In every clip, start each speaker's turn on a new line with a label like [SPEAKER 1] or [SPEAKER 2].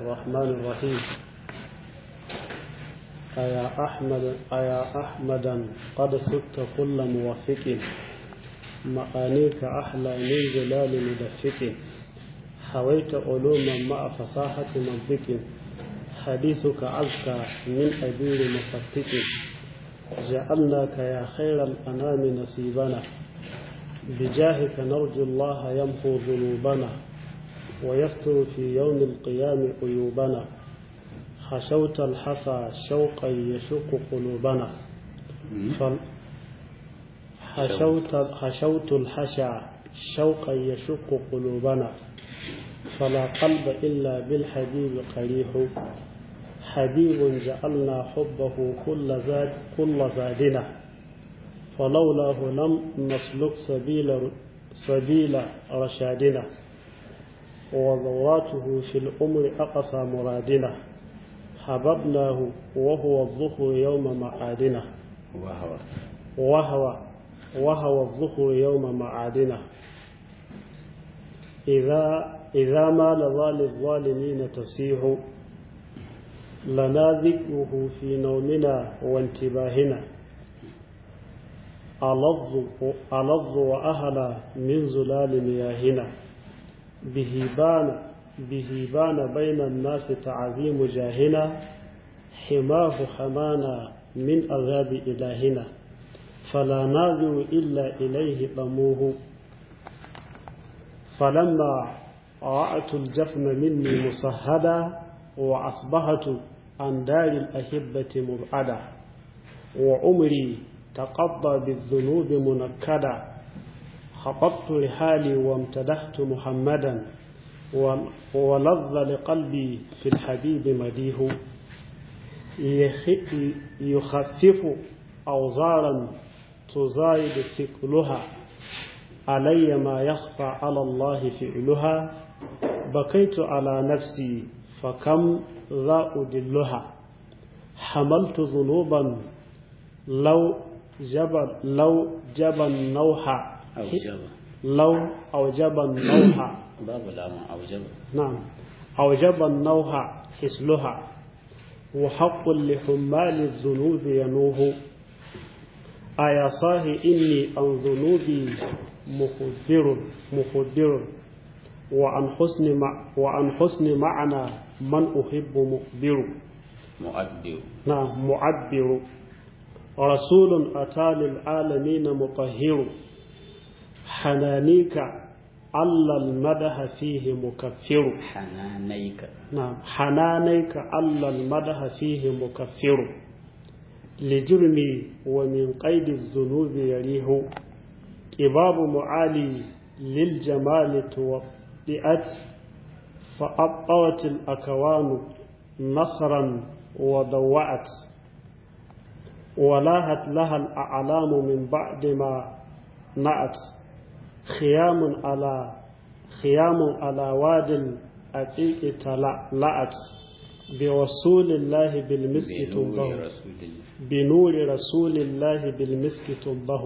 [SPEAKER 1] الرحمن الرحيم أيا أحمد أيا أحمدا قد سدت كل موفق معانيك أحلى من جلال مدفق حويت علوما مع فصاحة منطق حديثك أزكى من أبير مفتك جعلناك يا خير الأنام نصيبنا بجاهك نرجو الله يمحو ذنوبنا ويستر في يوم القيام عيوبنا خشوت الحفا شوقا يشق قلوبنا فل حشوت, حشوت الحشا شوقا يشق قلوبنا فلا قلب إلا بالحبيب قريح حبيب جعلنا حبه كل زاد كل زادنا فلولاه لم نسلك سبيل سبيل رشادنا وضواته في الأمر أقصى مرادنا حببناه وهو الظهر يوم معادنا
[SPEAKER 2] وهو
[SPEAKER 1] وهو وهو الظهر يوم معادنا إذا إذا ما لظى للظالمين تصيح لنا ذكره في نومنا وانتباهنا ألظ ألظ وأهلا من زلال مياهنا به بان به بان بين الناس تعظيم جاهنا حماه حمانا من عذاب إلهنا فلا ناظر إلا إليه ضموه فلما رأت الجفن مني مصهدا وأصبحت عن دار الأحبة مبعدا وعمري تقضى بالذنوب منكدا خطبت رحالي وامتدحت محمدا ولظ لقلبي في الحبيب مديه يخفف أوزارا تزايد ثقلها علي ما يخفى على الله فعلها بكيت على نفسي فكم ذا أدلها حملت ذنوبا لو جبل لو جبل نوحا
[SPEAKER 2] أوجب
[SPEAKER 1] لو أوجب النوح
[SPEAKER 2] باب لام أوجب
[SPEAKER 1] نعم أوجب النوح حسلها وحق لحمال الذنوب ينوه أيا صاحي إني عن ذنوبي مخبر مخبر وعن حسن مع وعن حسن معنى من أحب مخبر
[SPEAKER 2] مؤدب
[SPEAKER 1] نعم معبر رسول أتى للعالمين مطهر حنانيك ألا المدح فيه مكفر
[SPEAKER 2] حنانيك
[SPEAKER 1] نعم حنانيك ألا المدح فيه مكفر لجرمي ومن قيد الذنوب يريه إباب معالي للجمال توطئت فأبطوت الأكوان نصرا وضوعت ولاهت لها الأعلام من بعد ما نأت خيام على خيام على واد الأقيق تلأت بوصول الله بالمسك
[SPEAKER 2] بنور
[SPEAKER 1] تنبه
[SPEAKER 2] رسول الله
[SPEAKER 1] بنور رسول الله بالمسك تنبه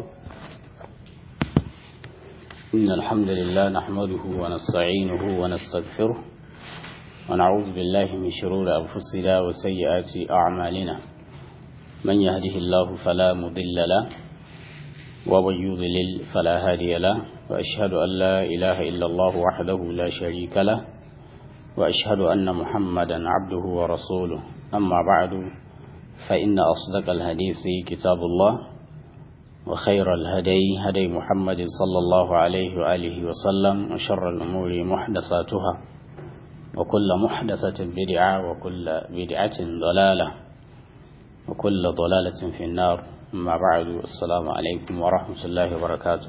[SPEAKER 2] إن الحمد لله نحمده ونستعينه ونستغفره ونعوذ بالله من شرور أنفسنا وسيئات أعمالنا من يهده الله فلا مضل له ومن يضلل فلا هادي له وأشهد أن لا إله إلا الله وحده لا شريك له وأشهد أن محمدا عبده ورسوله أما بعد فإن أصدق الحديث كتاب الله وخير الهدي هدي محمد صلى الله عليه وآله وسلم وشر الأمور محدثاتها وكل محدثة بدعة وكل بدعة ضلالة وكل ضلالة في النار أما بعد السلام عليكم ورحمة الله وبركاته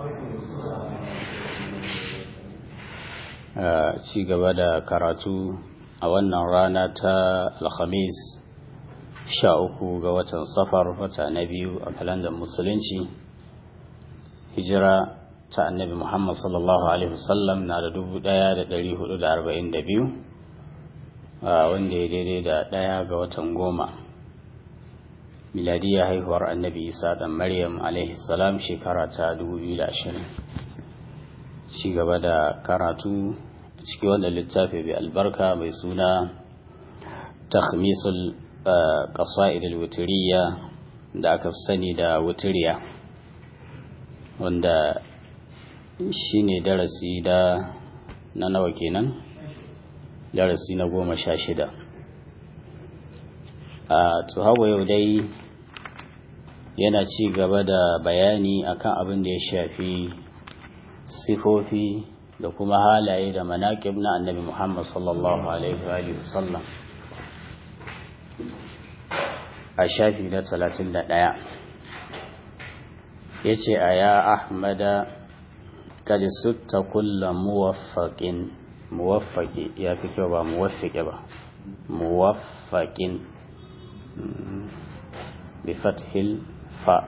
[SPEAKER 2] ci gaba da karatu a wannan rana ta alhamis sha uku ga watan safar wata na biyu a kalandar musulunci hijira ta annabi muhammad sallallahu alaihi wasallam na da dubu daya da dari hudu da arba'in da biyu wanda ya daidai da daya ga watan goma miladiyya haihuwar annabi isa dan maryam alaihi salam shekara ta dubu biyu da ashirin ci gaba da karatu ciki wanda littafi bai albarka mai suna takhmisul qasa'id al-wutiriya da aka sani da wutiriya wanda shine darasi da na nawa kenan darasi na goma sha shida a to hawa yau dai yana ci gaba da bayani akan abin da ya shafi sifofi da kuma halaye da manaƙib na annabi Muhammad sallallahu alaihi wa sallam a shafi na talatin da ɗaya ya ce a ya ahmada kad sutta kulla muwaffaƙin muwaffaƙi ya fi kyau ba muwaffaƙi ba muwaffaƙin bi fathil fa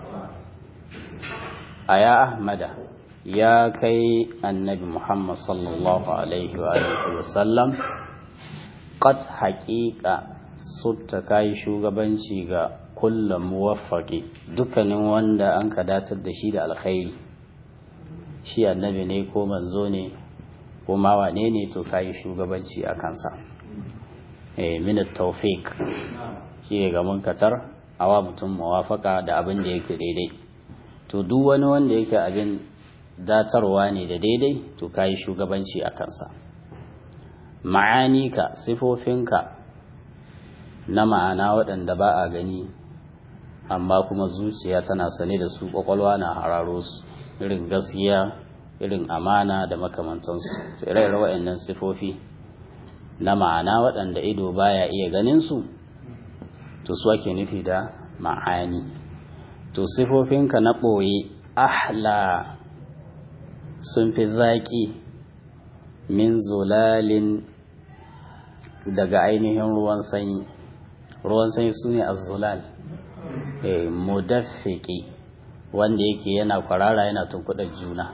[SPEAKER 2] a ya ahmada ya kai annabi muhammad sallallahu alaihi wa sallam qad haƙiƙa sutta kayi shugabanci ga kullum muwaffaqi dukkanin wanda an ka datar da shi da alkhairi shi annabi ne ko manzo ne ko ma wane ne to kayi shugabanci a kansa eh min tawfiq shi ga munkatar awa mutum muwafaka da abin da yake daidai to duk wani wanda yake abin datarwa ne da daidai to kayi shugabanci a kansa ma'anika sifofinka na ma'ana waɗanda ba a gani amma kuma zuciya tana sane da su ƙwaƙwalwa na hararo su irin gaskiya irin amana da makamantansu ire-ire waɗannan sifofi na ma'ana waɗanda ido baya iya ganin su to su ake nufi da ma'ani to sifofinka na ɓoye ahla sun fi zaƙi min zulalin daga ainihin ruwan sanyi ruwan sanyi su ne azzulal mudaffiki wanda yake yana kwarara yana tunkuɗar juna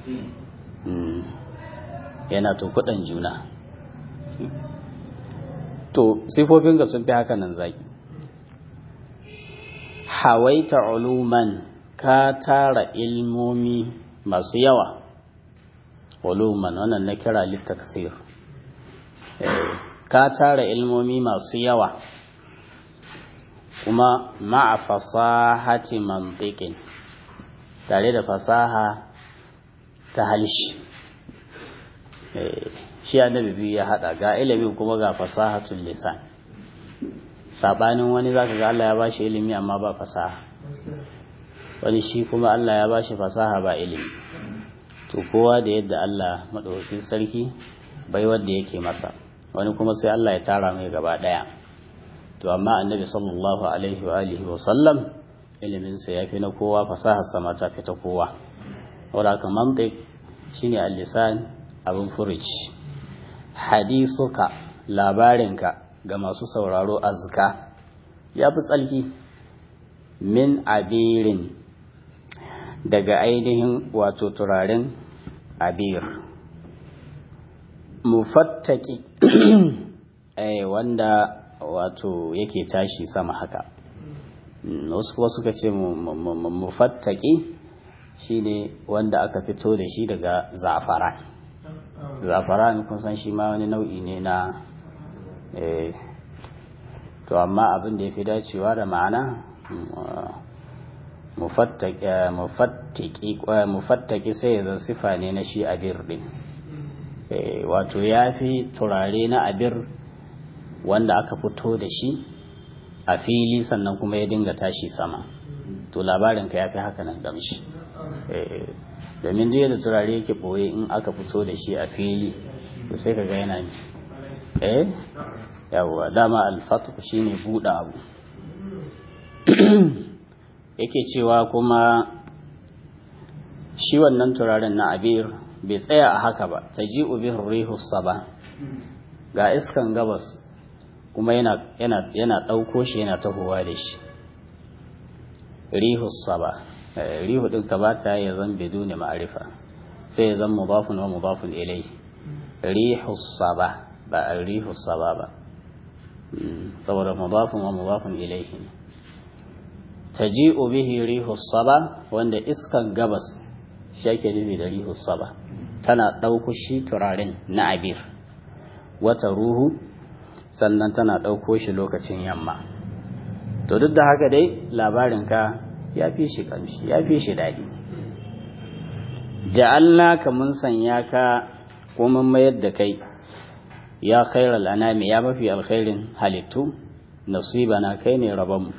[SPEAKER 2] yana tunkuɗar juna to sifofin ga sun fi haka nan zaki hawaita uluman ka tara ilmomi masu yawa uluman wannan na kira littaksir ka tara ilmomi masu yawa kuma ma'a fasahati mantiqin tare da fasaha ta halshi shi annabi biyu ya hada ga ilimi kuma ga fasahatul lisan sabanin wani zaka ga Allah ya bashi ilimi amma ba fasaha wani shi kuma Allah ya bashi fasaha ba ilimi to kowa da yadda Allah madaukakin sarki bai wanda yake masa wani kuma sai Allah ya tara mai gaba daya to amma annabi sallallahu alaihi wa alihi wa sallam ilimin sa yafi na kowa fasahar sa ma ta fi ta kowa wanda haka mantiq shine al-lisan abin furuci hadisuka labarinka ga masu sauraro azka ya fi tsalki min abirin daga ainihin wato turaren abir mufattaki wanda wato yake tashi sama haka wasu kuwa suka ce mufattaki shine wanda aka fito da shi daga zafaran zafaran kun san shi ma wani nau'i ne na to amma abin da ya fi dacewa da ma'ana mufattaki sai ya zan sifa ne na shi abir din wato ya fi turare na abir wanda aka fito da shi a fili sannan kuma ya dinga tashi sama to labarinka ya fi haka nan gamshi domin duk da turare yake ɓoye in aka fito da shi a fili to sai ka ga yana ne eh yawwa dama alfatu shine buɗe abu yake cewa kuma shi wannan turaren na abir bai tsaya a haka ba ta ji ubin rihus saba ga iskan gabas kuma yana yana ɗauko shi yana tahowa da shi rihus saba rihu ɗin ka ba ta ya zan biduni ma'arifa sai ya zan mudafun wa mudafun ilai rihus saba ba a rihus saba ba saboda mudafun wa mudafun ilaihi ne taji'u bihi rihus saba wanda iskan gabas shi ake nufi da rihus saba tana ɗauko shi turaren na abir wata ruhu sannan tana ɗauko shi lokacin yamma to duk da haka dai labarinka ya fi shi ƙamshi ya fi shi daɗi ja'alna ka mun sanya ka ko mun mayar da kai ya khairal anami ya mafi alkhairin halittu nasibana kai ne rabonmu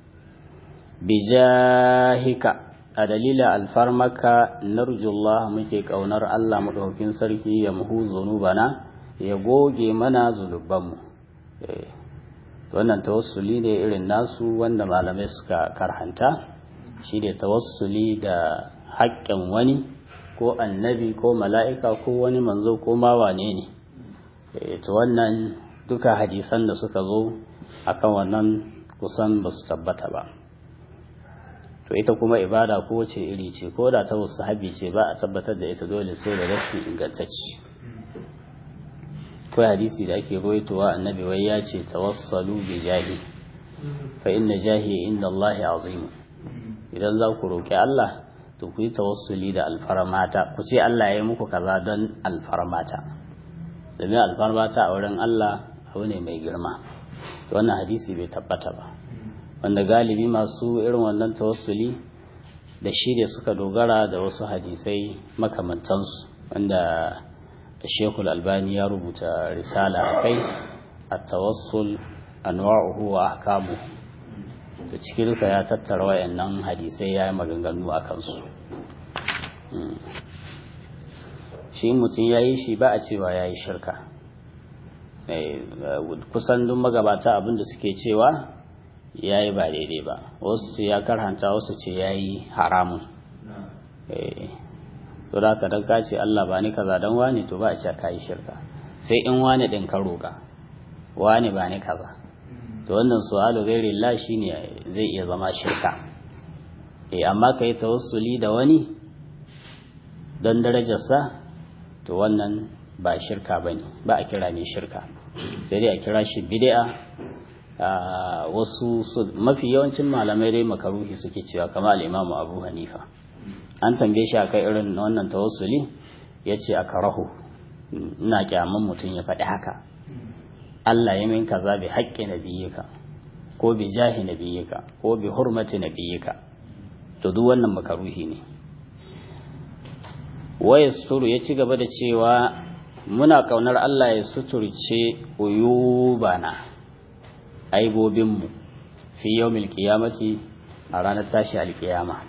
[SPEAKER 2] bijahika a dalila alfarmaka narjullah muke kaunar Allah maɗaukin sarki ya muhu zunubana ya goge mana zunubanmu wannan tawassuli ne irin nasu wanda malamai suka karhanta shi ne tawassuli da haƙƙin wani ko annabi ko mala'ika ko wani manzo ko ma wane ne to wannan duka hadisan da suka zo akan wannan kusan ba su tabbata ba to ita kuma ibada ko wace iri ce ko da ta wasu habi ce ba a tabbatar da ita dole sai da rassi ingantacci ko hadisi da ake roitowa annabi wai ya ce tawassalu bi jahi fa inna jahi inda Allah azim idan za ku roƙi Allah to ku yi tawassuli da alfarmata ku ce Allah ya yi muku kaza don alfarmata domin alfarmata a wurin Allah abu ne mai girma wannan hadisi bai tabbata ba wanda galibi masu irin wannan tawassuli da shi da suka dogara da wasu hadisai makamantansu wanda shekul albani ya rubuta risala a kai a tawassul anwa'uhu wa ahkamu da ciki duka ya tattara wayannan hadisai ya yi maganganu a kansu shi mutum ya yi shi ba a cewa ya yi shirka kusan duk magabata abinda suke cewa ya yi ba daidai ba wasu ce ya karhanta wasu ce ya yi haramun to da ka daga ce Allah ba ni kaza don wani to ba a ce ka yi shirka sai in wani ɗin ka roƙa wani ba ni kaza to wannan su'alu gairi la shine zai iya zama shirka eh amma ka yi tawassuli da wani don darajarsa to wannan ba shirka bane ba a kira ne shirka sai dai a kira shi bid'a wasu mafi yawancin malamai dai makaruhi suke cewa kamar al-Imam Abu Hanifa an tambaye shi akai irin wannan tawassuli yace a karahu ina kyaman mutum ya faɗi haka Allah ya min kaza bi haƙƙi nabiyyika ko bi jahi nabiyyika ko bi hurmati nabiyyika to duk wannan makaruhi ne waya suturu ya ci gaba da cewa muna kaunar Allah ya suturce uyubana aibobinmu fi yawmil qiyamati a ranar tashi alkiyama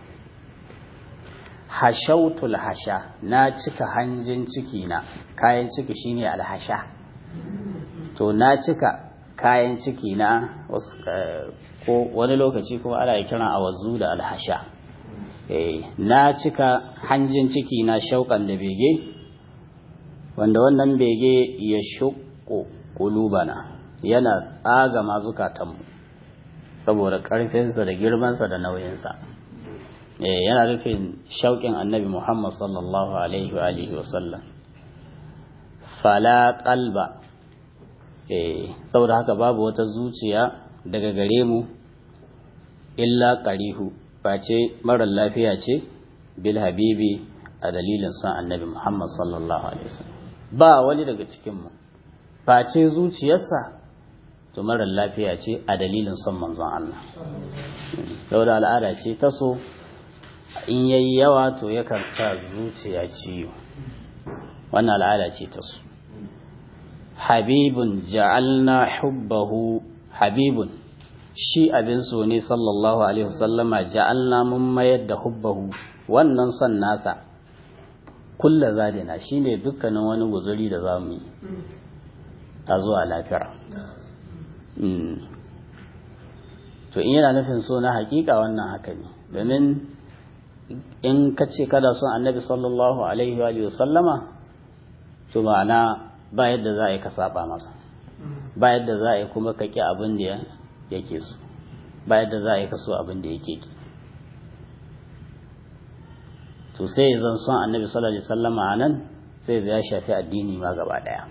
[SPEAKER 2] hashautul hasha na cika hanjin ciki na kayan ciki shine alhasha to na cika kayan ciki na ko wani lokaci kuma ana kiran awazu da alhasha na cika hanjin ciki na shauƙan da bege wanda wannan bege ya shuƙo ƙulubana yana tsaga mazukatanmu saboda ƙarfinsa da girmansa da nauyinsa yana nufin shauƙin annabi muhammad sallallahu alaihi wa alihi wasallam fala ƙalba saboda haka babu wata zuciya daga gare mu illa ƙarihu face marar lafiya ce bil habibi a dalilin son annabi Muhammad sallallahu alaihi wasallam ba wani daga cikinmu face zuciyarsa to marar lafiya ce a dalilin son manzon Allah saboda al'ada ce ta so in yayi yawa to yakan sa zuciya ciwo wannan al'ada ce ta so habibun ja'alna hubbahu habibun shi abin so ne sallallahu alaihi wasallama ja'alna mun mayar da hubbahu wannan son nasa kulla zadina shine dukkanin wani guzuri da za mu yi a zuwa lafira to in yana nufin so na hakika wannan haka ne domin in ka ce kada son annabi sallallahu alaihi wa sallama to ma'ana ba yadda za a yi ka saba masa ba yadda za a yi kuma ka ƙi abin da yake so ba yadda za a yi ka so abin da yake ki to sai zan son annabi sallallahu alaihi wasallama a nan sai ya shafi addini ma gaba daya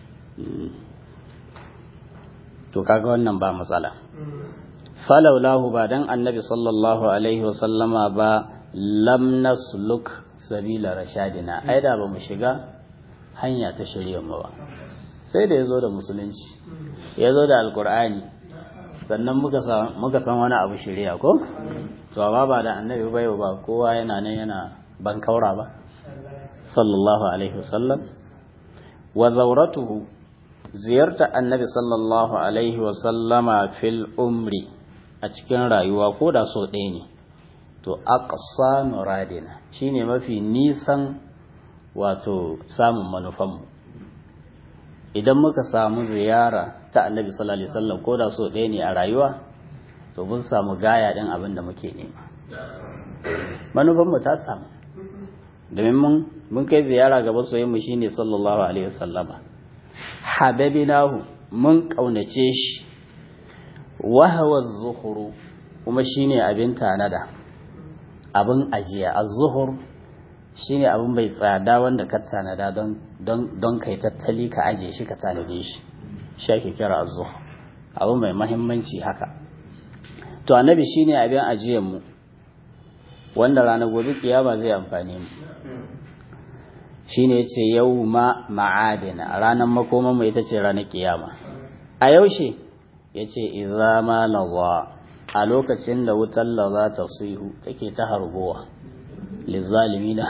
[SPEAKER 2] to kaga wannan ba matsala falaulahu ba dan annabi sallallahu alaihi wasallama ba lam nasluk sabila rashadina ai da ba mu shiga hanya ta shirya mu ba sai da ya zo da musulunci ya zo da alkur'ani sannan muka san wani abu shirya ko to amma ba da annabi bai ba kowa yana nan yana ban kaura ba sallallahu alaihi wasallam wa zauratuhu ziyarta annabi sallallahu alaihi wasallama fil umri a cikin rayuwa ko da so ɗaya ne to aqsa muradina shine mafi nisan wato samun manufanmu idan muka samu ziyara ta annabi sallallahu alaihi wasallam ko da so ɗaya ne a rayuwa to mun samu gaya ɗin abin da muke nema manufanmu ta samu domin mun mun kai ziyara ga masoyinmu shine sallallahu alaihi wasallama hababinahu mun kaunace shi wahawa zuhuru kuma shine abin tanada abin ajiya az-zuhur shine abin bai tsada wanda ka tanada don don don kai tattali ka aje shi ka tanade shi shi ake kira az-zuhur abin mai muhimmanci haka to annabi shine abin ajiyar mu wanda ranar gobe kiyama zai amfane mu shine yace yawma ma'adina ranar makoman mu ita ce ranar kiyama a yaushe yace idza ma laza a lokacin da wutar laza ta sihu take ta hargowa lizalimina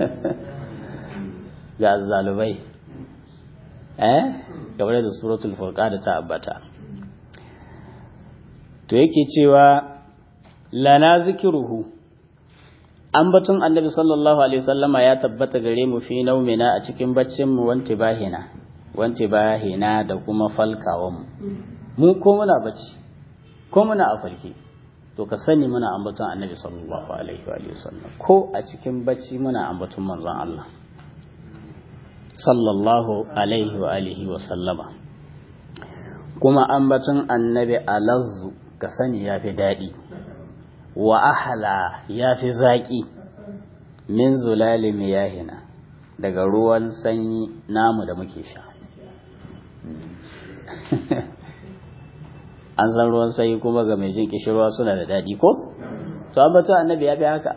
[SPEAKER 2] ga zalubai eh kamar da suratul furqa da ta ambata to yake cewa lana zikiruhu ambaton annabi sallallahu alaihi wasallama ya tabbata gare mu fi naumina a cikin baccin mu wanti bahina wanti bahina da kuma falkawan mu mu ko muna bacci ko muna a falke to ka sani muna ambaton annabi sallallahu alaihi wa sallam ko a cikin bacci muna ambaton manzon Allah sallallahu alaihi wa alihi wa sallama kuma ambaton annabi alazzu ka sani yafi daɗi wa ahala ya fi zaƙi min zulali miyahina daga ruwan sanyi namu da muke sha an san ruwan sanyi kuma ga mai jin kishirwa suna da daɗi ko? to an batu annabi ya fi haka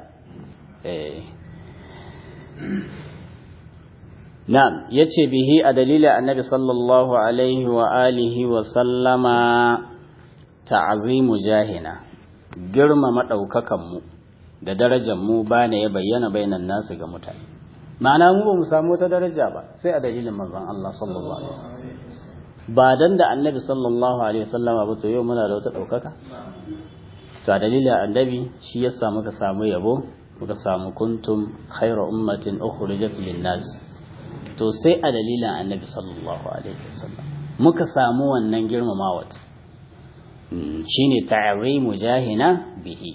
[SPEAKER 2] na'am ya ce bihi a dalilin annabi sallallahu alaihi wa alihi wa sallama ta'azimu jahina girmama ɗaukakanmu da darajarmu ba ne ya bayyana bainan nasu ga mutane ma'ana mu ba mu samu wata daraja ba sai a dalilin manzon Allah sallallahu alaihi wasallam ba dan da annabi sallallahu alaihi wasallam ba to yau muna da wata ɗaukaka to a dalilin annabi shi ya samu ka samu yabo muka samu kuntum khayra ummatin ukhrijat lin-nas to sai a dalilin annabi sallallahu alaihi wasallam muka samu wannan girmamawa shine ta'rimu jahina bihi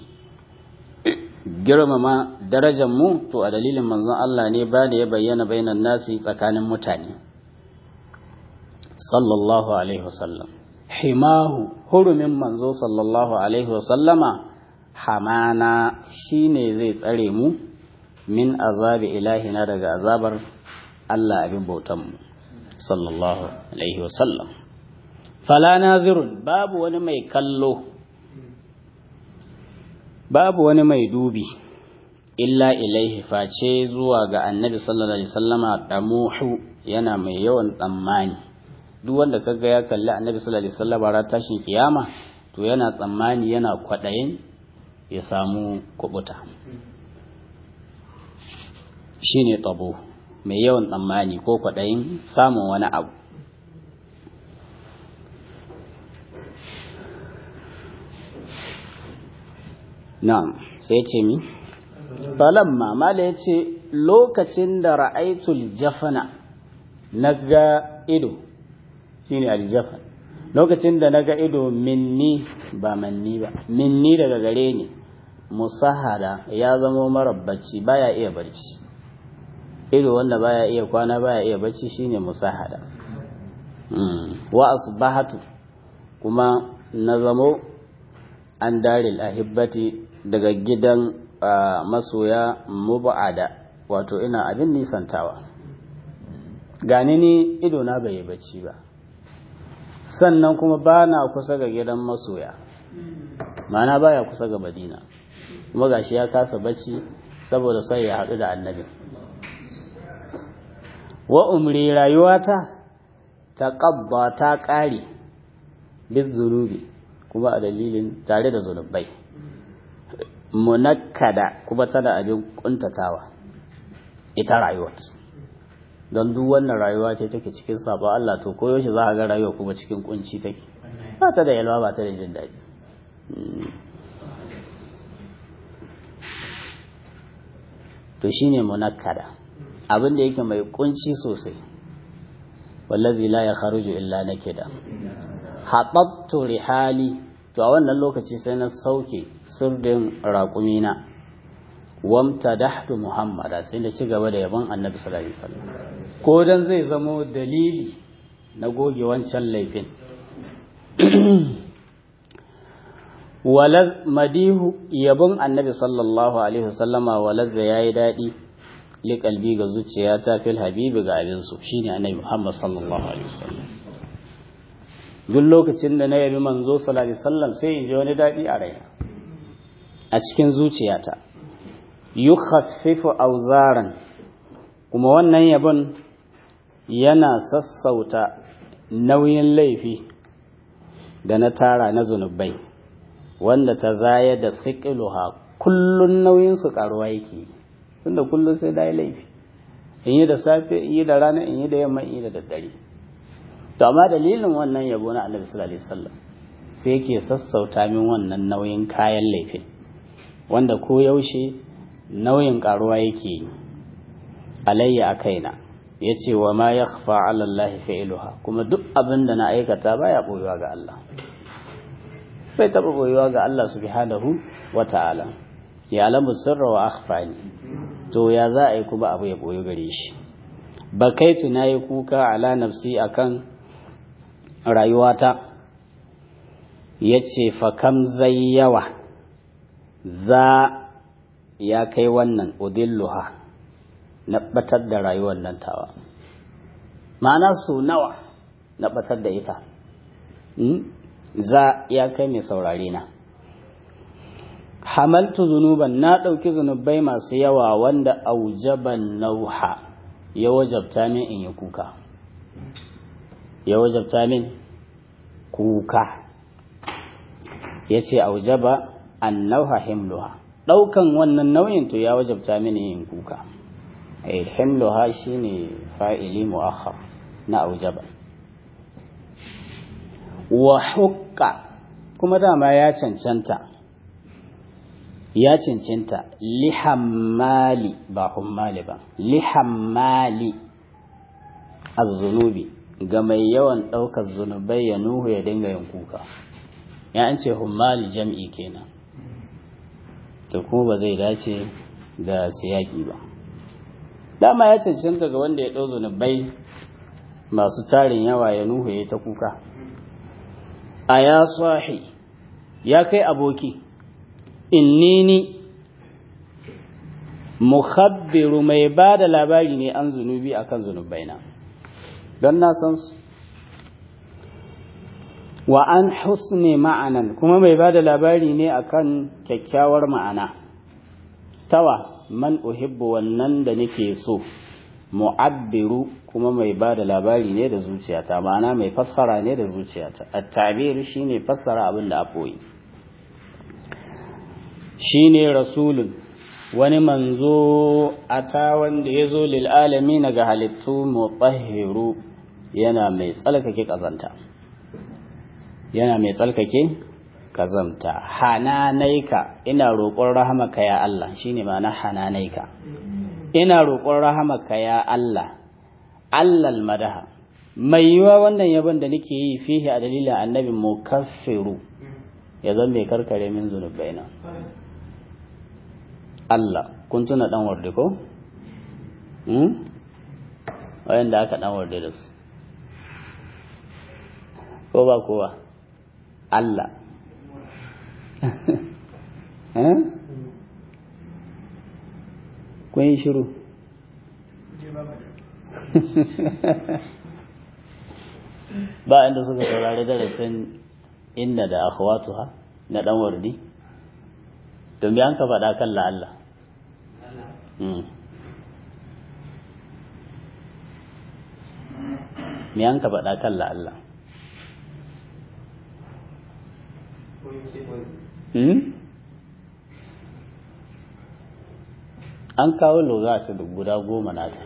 [SPEAKER 2] girmama darajar mu to a dalilin manzon Allah ne ba da ya bayyana bainan nasi tsakanin mutane sallallahu alaihi wasallam himahu hurumin manzo sallallahu alaihi wasallama hamana shine zai tsare mu min azabi ilahina daga azabar Allah abin bautan mu sallallahu alaihi wasallam fala nazirun babu wani mai kallo babu wani mai dubi illa ilaihi face zuwa ga annabi sallallahu alaihi wasallama damuhu yana mai yawan tsammani duk wanda kaga ya kalli annabi sallallahu alaihi wasallama ran tashin kiyama to yana tsammani yana kwadayin ya samu kubuta shine tabo mai yawan tsammani ko kwadayin samun wani abu Na'am, sai ce mi? Falamma, mala ya ce, lokacin da ra'aitul jafana na ga ido, shi ne aljafan, lokacin da na ga ido minni ba manni ba, minni daga gare ni, musahada ya zama marabbaci baya iya barci. Ido wanda baya iya kwana baya iya barci shine musahada. Wa asbahatu kuma na zamo an daril ahibbati daga gidan masoya mubada wato ina abin nisantawa gani ni ido na bai bacci ba sannan kuma ba na kusa ga gidan masoya mana baya kusa ga madina kuma gashi ya kasa bacci saboda sai ya haɗu da annabi wa umri rayuwata ta ƙabba ta ƙare bis zunubi kuma a dalilin tare da zunubai munakkada kuma tana abin kuntatawa ita rayuwar don duk wannan rayuwa ce take cikin sabon Allah to koyaushe za a ga rayuwa kuma cikin kunci take ba ta da yalwa ba ta da jin daɗi to shine munakkada abin da yake mai kunci sosai wallazi la ya kharuju illa nakida haɓattu rihali to a wannan lokaci sai na sauke sirdin raƙumina wamta dahtu muhammada sai na ci gaba da yabon annabi sallallahu alaihi wasallam ko dan zai zamo dalili na goge wancan laifin walaz madihu yabon annabi sallallahu alaihi wasallama walazza yayi dadi li kalbi ga zuciyata fil habibi ga abin su shine annabi muhammad sallallahu alaihi wasallam duk lokacin da na yabi manzo sallallahu alaihi wasallam sai in ji wani dadi a raina a cikin zuciyata yukhaffifu auzaran kuma wannan yabon yana sassauta nauyin laifi da na tara na zunubai wanda ta zaya da siqiluha kullun nauyin su karuwa yake tunda kullun sai dai laifi in yi da safe in yi da rana in yi da yamma in yi da daddare to amma dalilin wannan yabo na Annabi sallallahu alaihi wasallam sai yake sassauta min wannan nauyin kayan laifin wanda ko yaushe nauyin karuwa yake alayya a kaina ya ce wa ma ya kafa alallahi fa'iluha kuma duk abin da na aikata baya ɓoyewa ga Allah bai taɓa ɓoyewa ga Allah subhanahu wa ta'ala ya alamu sirra wa akhfani to ya za a yi kuma abu ya ɓoye gare shi ba kai tuna yi kuka ala nafsi akan rayuwata ya ce fakam zai yawa za ya kai wannan udilluha na batar da rayuwar nan tawa ma'ana su nawa na batar da ita za ya kai mai saurare na hamaltu zunuban na ɗauki zunubai masu yawa wanda aujaban nauha ya wajabta min in yi kuka ya wajabta min kuka ya ce aujaba an nauha himluha ɗaukan wannan nauyin to ya wajabta mini yin kuka eh himluha shine fa'ili mu'akhkhar na aujaba wa hukka kuma dama ya cancanta ya cancanta lihammali ba hummali ba lihammali az-zunubi ga mai yawan ɗaukar zunubai ya nuhu ya dinga yin kuka ya an ce hummali jam'i kenan to kuma ba zai dace da siyaki ba dama ya cancanta ga wanda ya ɗau zunubai masu tarin yawa ya nuhu ya ta kuka a ya sahi ya kai aboki innini mukhabbiru mai ba da labari ne an zunubi akan zunubaina don na san su wa an husne ma'anan kuma mai ba da labari ne akan kyakkyawar ma'ana tawa man uhibbu wannan da nake so mu'abbiru kuma mai ba da labari ne da zuciyata ma'ana mai fassara ne da zuciyata at-tabir shine fassara abin da aboyi shine rasulun wani manzo ata wanda ya zo lil alamin ga halittu mutahhiru yana mai tsalkake kazanta yana mai tsalkake kazanta hananaika ina roƙon rahamaka ya Allah shine ma'ana hananaika ina roƙon rahamaka ya Allah allal madaha mai yiwa wannan yabon da nake yi fihi a dalilin annabi mukaffiru ya zan mai karkare min zunubaina Allah kun tuna dan warde ko hmm wayanda aka dan warde da su ko ba kowa Allah eh kun yi shiru ba inda suka saurari darasin inna da akhwatuha na dan wardi to me an ka faɗa kan la'alla me an ka faɗa kan la'alla an kawo lura ta guda goma nata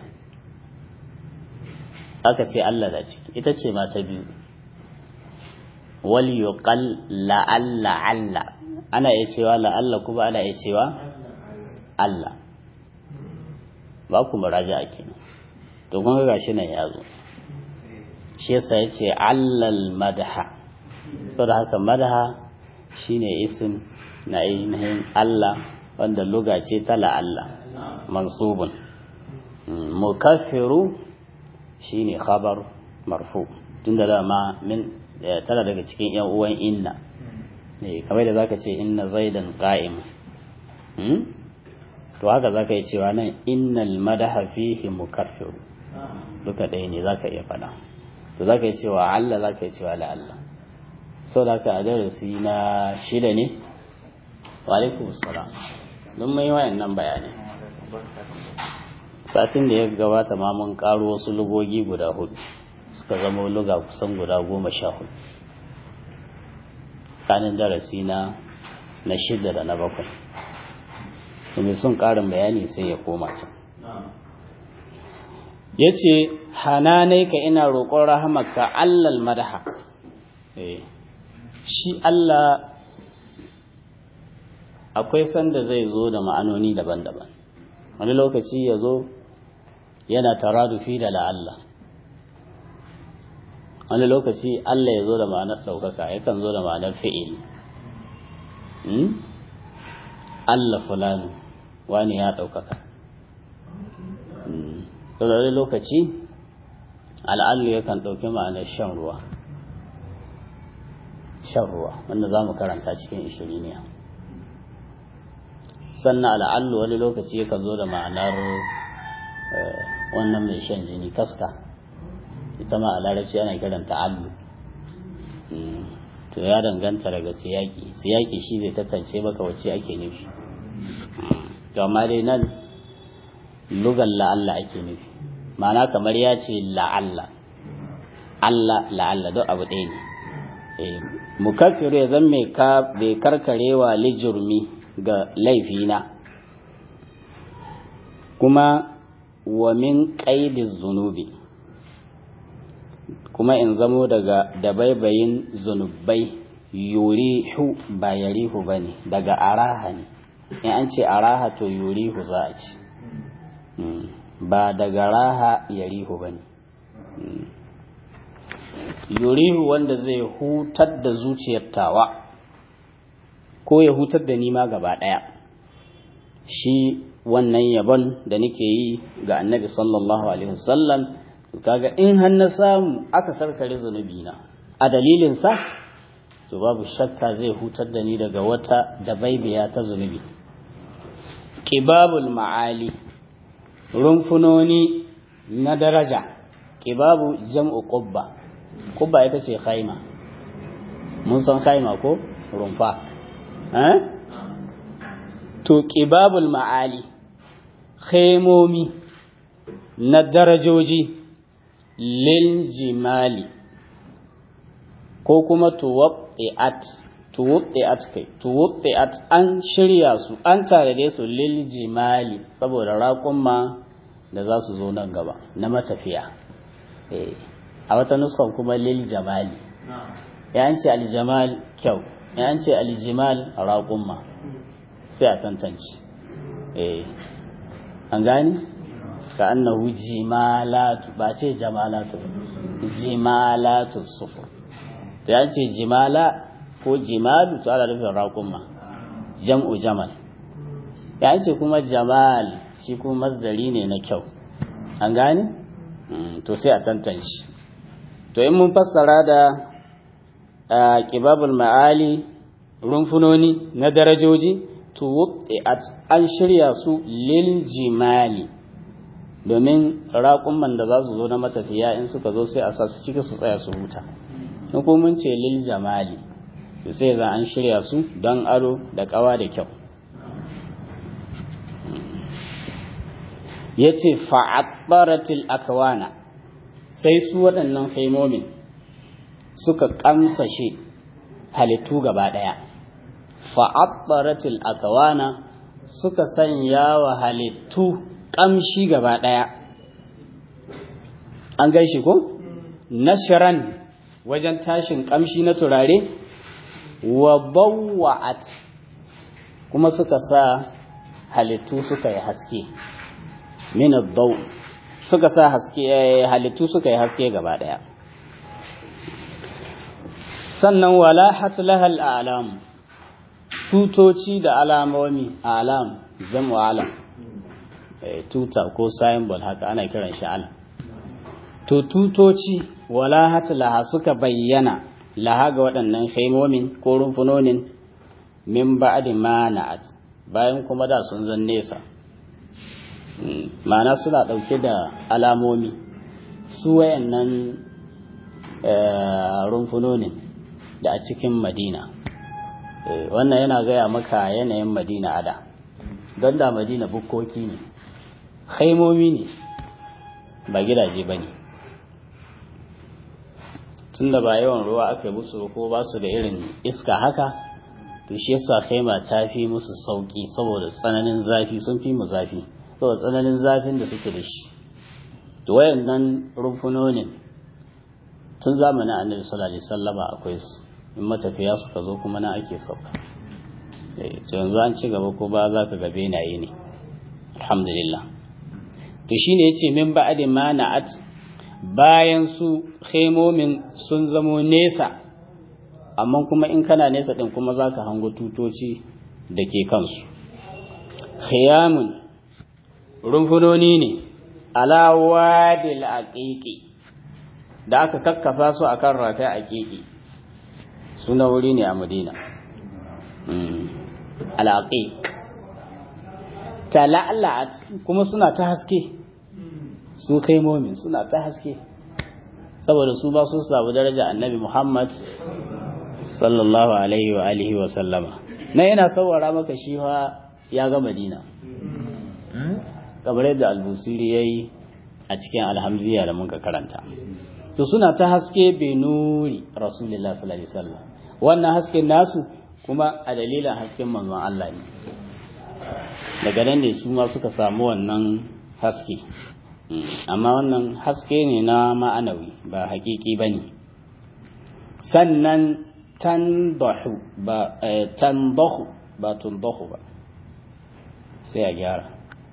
[SPEAKER 2] aka ce Allah da ciki ita ce ma ta biyu wal yuqal la'alla alla ana iya cewa la'alla kuma ana iya cewa Allah ba ku muraja a kenan to kun ga shi nan ya zo shi yasa ya ce allal madaha saboda haka madaha shine isim na ainihin Allah wanda luga ce ta la'alla mansubun mukaffiru shine khabar marfu tunda dama min tana daga cikin yan uwan inna eh kamar da zaka ce inna zaidan qa'im hmm to haka zaka yi cewa nan innal madaha fihi mukaffiru duka ɗaya ne zaka iya faɗa to zaka yi cewa Allah zaka yi cewa la Allah sau da haka a darasi na shida ne wa alaikum salam don mai wayannan bayanai satin da ya gabata ma mun karo wasu lugogi guda hudu suka zama luga kusan guda goma sha hudu kanin darasi na na shida da na bakwai kuma sun karin bayani sai ya koma can ya ce hananai ka ina roƙon rahamarka allal madaha shi Allah akwai sanda zai zo da ma'anoni daban-daban wani lokaci ya zo yana taradufi da la'alla wani lokaci Allah ya zo da ma'anar ɗaukaka yakan zo da ma'anar fi'il Allah fulani wani ya ɗaukaka wani lokaci al'allu yakan ɗauki ma'anar shan ruwa shan ruwa wanda za mu karanta cikin ishiriniya sannan al'allu wani lokaci yakan zo da ma'anar wannan mai shan jini kaska ita ma a larabci ana kiranta allu to ya danganta daga siyaki siyaki shi zai tattance maka wacce ake nufi to amma dai nan lugan la'alla ake nufi ma'ana kamar ya ce la'alla Allah la'alla don abu ɗaya ne mukaffiru ya zan mai karkarewa lijurmi ga laifina kuma wa min ƙaidin zunubi kuma in zamo daga dabaibayin zunubai yurihu ba yarihu ba ne daga araha ne in an ce araha to yurihu za a ci ba daga raha yarihu ba ne yurihu wanda zai hutar da zuciyar tawa ko ya hutar da nima gaba ɗaya shi wannan yabon da nake yi ga annabi sallallahu alaihi wasallam kaga in har na samu aka sarkare zunubi na a dalilin sa to babu shakka zai hutar da ni daga wata dabaibiya ta zunubi qibabul ma'ali rumfunoni na daraja qibabu jam'u qubba qubba ita ce khaima mun san khaima ko rumfa eh to qibabul ma'ali khaimomi na darajoji lil jimali ko kuma tuwabti'at tuwabti'at kai tuwabti'at an shirya su an tare su lil jimali saboda raƙumma da za su zo nan gaba na matafiya a wata nuskan kuma lil jamali ya ce aljamal kyau ya ce aljimal raƙumma sai a tantance an gani ka annahu jimalatu ba ce jamalatu jimalatu sufur to ya ce jimala ko jimalu to ana nufin raƙumma jam'u jamal ya ce kuma jamal shi kuma masdari ne na kyau an gane to sai a tantance to in mun fassara da ƙibabul ma'ali rumfunoni na darajoji to an shirya su lil jimali domin raƙumman da za su zo na matafiya in suka zo sai a sa su ciki su tsaya su huta in kuma mun ce lil jamali to sai za an shirya su don ado da ƙawa da kyau ya ce fa'abbaratil akwana sai su waɗannan haimomin suka ƙamsashe halittu gaba ɗaya fa'abbaratil akwana suka sanya wa halittu ƙamshi gaba ɗaya an gaishe ko? nashiran wajen tashin ƙamshi na turare wa bawwa'at kuma suka sa halittu suka yi haske min ad-daw suka sa haske halittu suka yi haske gaba daya sannan wala hatlaha al-a'lam tutoci da alamomi alam jam'u alam tuta ko symbol haka ana kiran shi alam to tutoci wala hatlaha suka bayyana laha ga waɗannan haimomin ko rumfunonin min ba'di ma na'at bayan kuma da sun zan nesa ma'ana suna ɗauke da alamomi su wayannan rumfunonin da a cikin madina wannan yana gaya maka yanayin madina ada don da madina bukkoki ne haimomi ne ba gidaje ba ne tun da ba yawan ruwa aka yi musu ko ba su da irin iska haka to shi yasa khaima ta fi musu sauki saboda tsananin zafi sun fi mu zafi saboda tsananin zafin da suke da shi to wayannan rumfunonin tun zamanin annabi sallallahu alaihi wasallama akwai su in matafiya suka zo kuma na ake sauka to yanzu an ci gaba ko ba za ka ga benaye ne alhamdulillah to shine yace min ba'di ma na'at bayan su khemomin sun zamo nesa amma kuma in kana nesa din kuma za ka hango tutoci da ke kansu khiyamun rumfunoni ne ala wadil aqiqi da aka kakkafa su akan rafi aqiqi suna wuri ne a madina al-aqiq tala'lat kuma suna ta haske su kaimomin suna ta haske saboda su ba su samu daraja annabi Muhammad sallallahu alaihi wa alihi wa sallama na yana saurara maka shi fa ya ga madina kamar yadda albusiri ya yi a cikin alhamziya da muka karanta to suna ta haske benuri rasulullah sallallahu alaihi wasallam wannan hasken nasu kuma a dalilin hasken manzon Allah ne daga nan ne su ma suka samu wannan haske amma wannan haske ne na ma'anawi ba hakiki bane sannan tandahu ba tandahu ba tundahu ba sai a gyara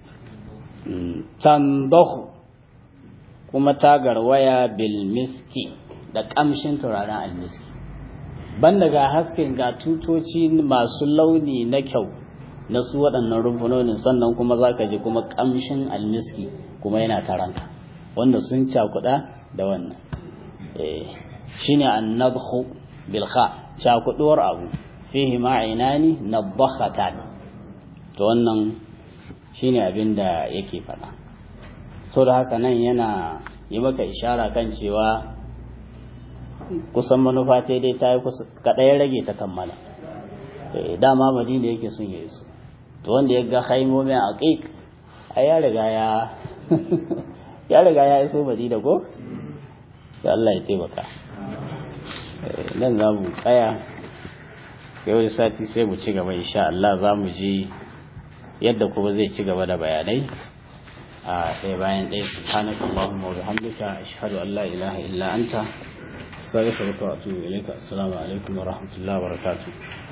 [SPEAKER 2] tandahu kuma ta garwaya bil miski da kamshin turaren almiski banda ga hasken ga tutoci masu launi na kyau na su waɗannan rumfunonin sannan kuma za ka ji kuma kamshin almiski kuma yana taranka wanda sun cakuɗa da wannan shine annadhu bilkha cakuduwar abu fihi ma'inani nabakhatan to wannan shine abin da yake faɗa so da haka nan yana yi maka ishara kan cewa kusan manufa ta dai ta yi kaɗai rage ta kammala dama madina yake sun yi su to wanda ya ga haimomi a ƙiƙ a ya riga ya ya riga ya iso madina ko da Allah ya taimaka nan za mu tsaya sai wani sati sai mu ci gaba insha Allah za mu ji yadda kuma zai ci gaba da bayanai a ɗaya bayan ɗaya subhanaka allahumma wa bihamdika ashhadu an la ilaha illa anta astaghfiruka wa atubu ilayka assalamu alaikum wa rahmatullahi wa barakatuh